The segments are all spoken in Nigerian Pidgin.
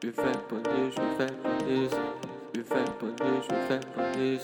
Je fais police, je fais police. Je fais police, je fais police.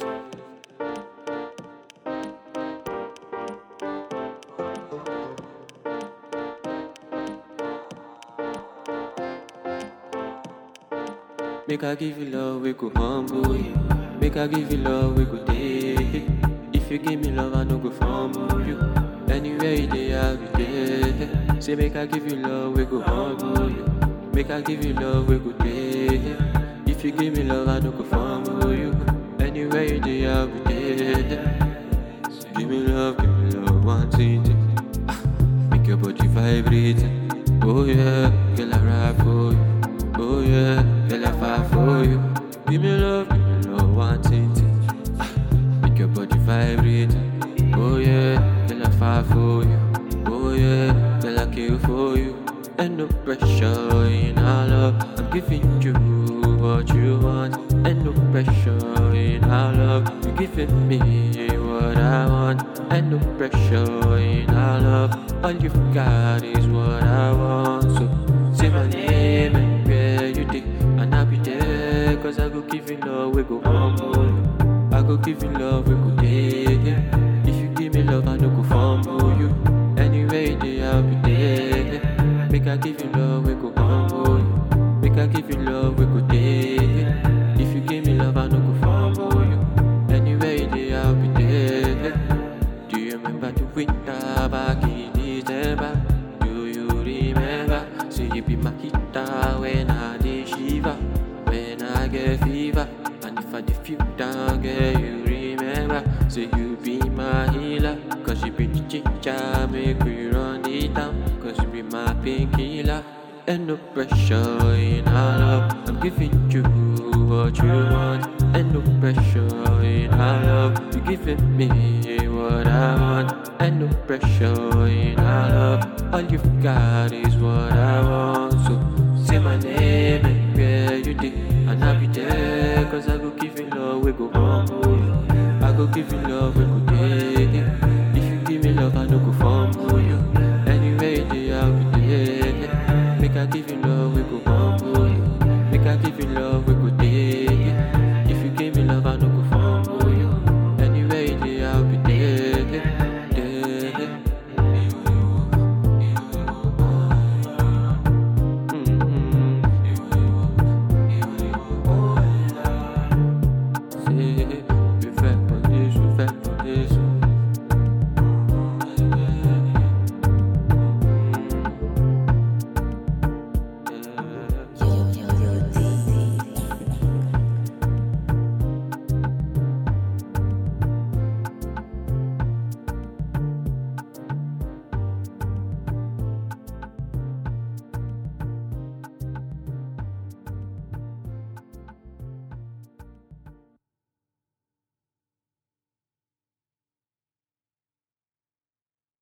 Make I give you love, we go humble you. Make I give you love, we go take it. If you give me love, I no go fumble you. Anywhere you dey, I'll be there. Say make I give you love, we go humble you. Make I give you love, we go take it. If you give me love, I no go fumble you. Anywhere you dey, I'll be there. Give me love, give me love, one thing. Ah, Make your body vibrate. Oh yeah, girl I ride for you. Oh yeah, girl I fight for you. Give me love, give me love, one thing. Ah, Make your body vibrate. Oh yeah, girl I fight for you. Oh yeah, girl I kill for you. And no pressure in our love. I'm giving you what you want. And no pressure in our love. You're giving me what I want. And no pressure in our love. All you've got is what I want. So say my name and where you did. And I'll be there. Cause I go give you love, we go humble. you. I go give you love, we go take it. If you give me love, I no go fumble you. Anyway, you dey, I'll be there. Make I give you love, we go humble you. Make I give you love, we go take it. If you give me love, I no go fumble you. Anyway, you dey, I'll be there. Do you remember the winter back in December? Do you remember? Say you be my guitar when I dey shiver, when I get fever. And if I dey feel down, girl, you remember? Say you be my healer, cause you be the ginger, make we run it down. Cause you be my painkiller. And no pressure in our love. I'm giving you what you want. And no pressure in our love. You're giving me what I want. And no pressure in our love. All you've got is what I want. So say my name and where you did. And I'll be there. Cause I go give you love, we go humble. you. I go give you love, we go take it. If you give me love, I no go fumble you. Anyway, you dey, I'll be there. Make I give you love.